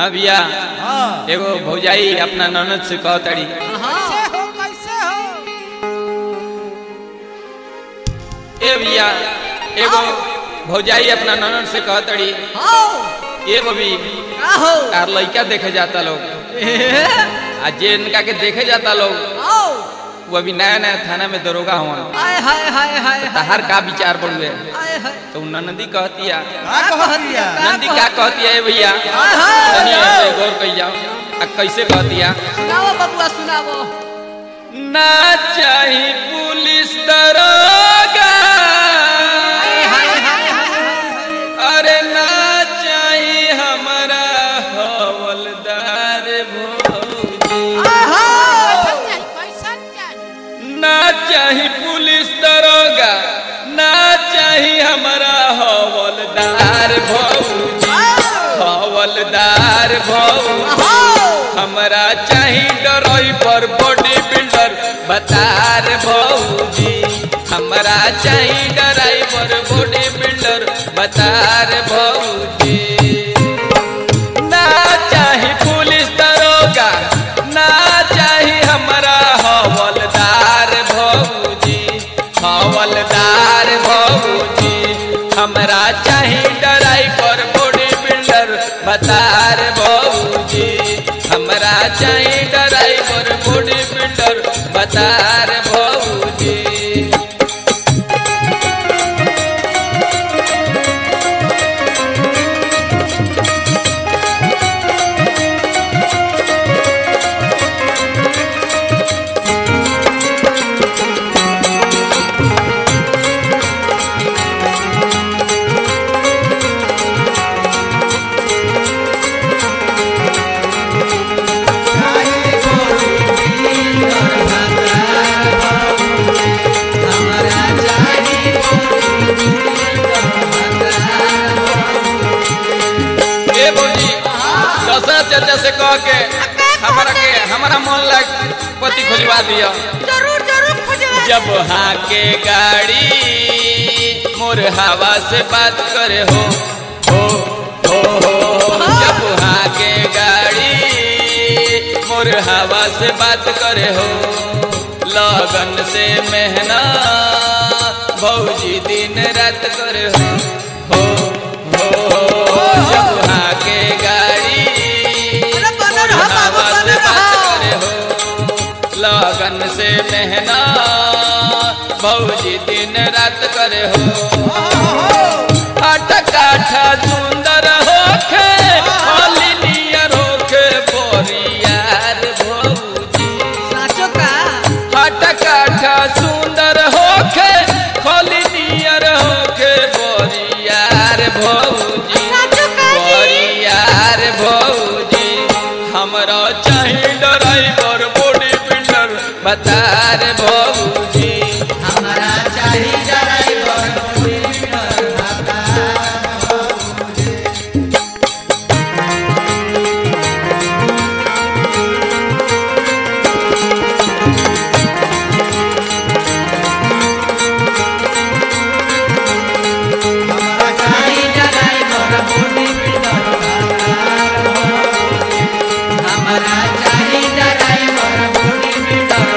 हाँ भैया हाँ एगो भौजाई अपना ननद से कहतड़ी कैसे हो कैसे हो ए भैया एगो भौजाई अपना ननद से कहतड़ी आओ ए बबी का हो तार लइका देखे जाता लोग आ जे इनका के देखे जाता लोग आओ वो अभी नया नया थाना में दरोगा हुआ हाय हाय हाय हाय तहार का विचार बढ़ुए हाय हाय तो नंदी कहती है का कहतिया नंदी क्या कहती है ए भैया हाय हाय तनी ऐसे गौर कई जाओ आ कैसे कहती है सुनाओ बबुआ सुनाओ ना चाही पुलिस दरोगा हाय हाय हाय हाय अरे ना चाही हमारा हवलदार भौजी ना चाही पुलिस दरोगा ना चाही हमारा हवलदार भौजी हवलदार भौजी हमरा चाही ड्राइवर बॉडी बिल्डर बतार भौजी हमरा चाही ड्राइवर बॉडी बिल्डर बतार भौजी ना चाही पुलिस दरोगा ना चाही हमरा हवलदार भौजी हवलदार भौजी हमरा चाही ड्राइवर बॉडी बिल्डर बतार भौजी हमरा चाही ड्राइवर बॉडी बिल्डर बतार भौजी ए बोली दशरथ चाचा से कह के हमारा के हमारा मन लग पति खोजवा दिया जरूर जरूर खोजवा जब हाँ के गाड़ी मोर हवा से बात करे हो हो हो हो जब हाँ के गाड़ी मोर हवा से बात करे हो लगन से मेहना भौजी दिन रात करे हो हो हो हो जब हाँ के गाड़ी अरे बनल मोर रहा बाबू, हवा से बनल बात रहा। करे हो लगन से मेहना भौजी दिन रात करे हो हट काठा सुंदर होखे होली नियर होखे बोरियार भौजी साचो का हट काठा सुंदर होखे होली नियर होखे बोरियार भौजी साचो का जी बोरियार भौजी हमरा चाही ड्राइवर बॉडी बिल्डर बतार भौजी हमारा चाहिए ड्राइवर हमारा चाहिए ड्राइवर बॉडी बिल्डर हमारा चाहिए ड्राइवर बॉडी बिल्डर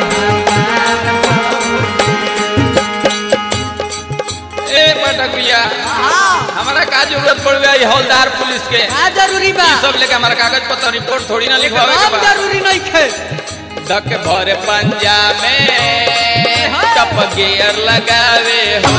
ए पटक भैया हाँ हमारा का जरूरत पड़ गई हौलदार पुलिस के का जरूरी बा ई सब लेके हमारा कागज पत्र रिपोर्ट थोड़ी ना लिखवावे के एकदम बा जरूरी नहीं खे धक भर पंजा में टप गियर लगावे हो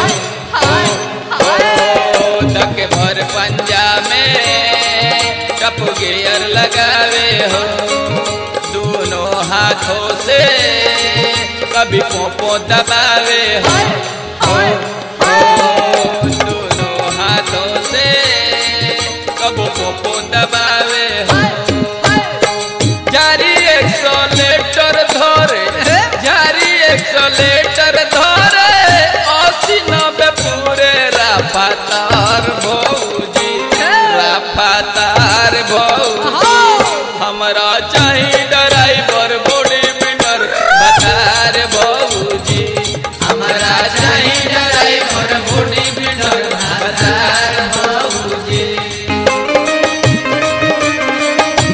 हो धक भर पंजा में टप गियर लगावे हो दोनों हाथों से कभी पोपो दबावे हो हो हो दोनों हाथों से कबो पोपो दबावे हो जारी एक्सलेटर धरे जारी एक्सलेटर धरे अस्सी नब्बे पूरे रफ्तार भौजी रफ्तार भौजी हमरा चाही ड्राइवर बॉडी बिल्डर बतार भौजी हमरा चाही ड्राइवर बॉडी बिल्डर बतार भौजी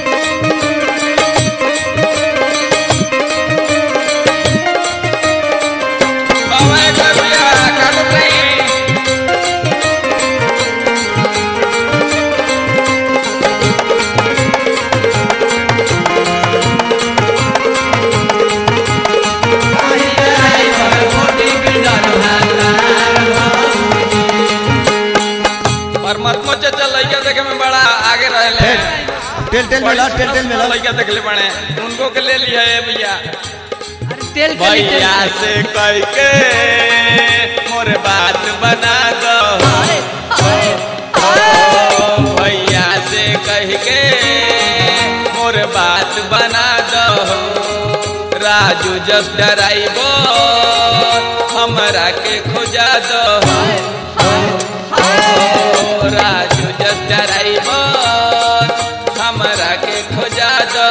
लड़का देखे में बड़ा आगे रहले टेल टेल में ला टेल टेल में ला लड़का देखले बने उनको के ले लिया है भैया अरे तेल के लिए भैया से कह के मोर बात बना दो ओ, भैया से कह के मोर बात बना दो राजू जब डराइबो हमरा के खोजा दो ओ, राजू जब डराइबो हमरा के खोजा दो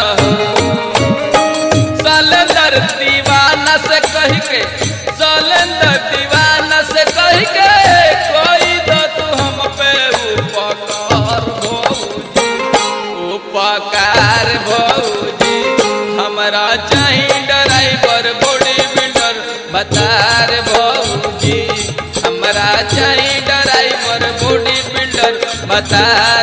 सलेंदर दीवाना से कह के सलेंदर दीवाना से कह के कोई दो तू हम पे उपकार भौजी उपकार भौजी हमरा चाही ड्राइवर बॉडी बिल्डर बतार भौजी हमरा चाही ड्राइवर बॉडी बिल्डर बतार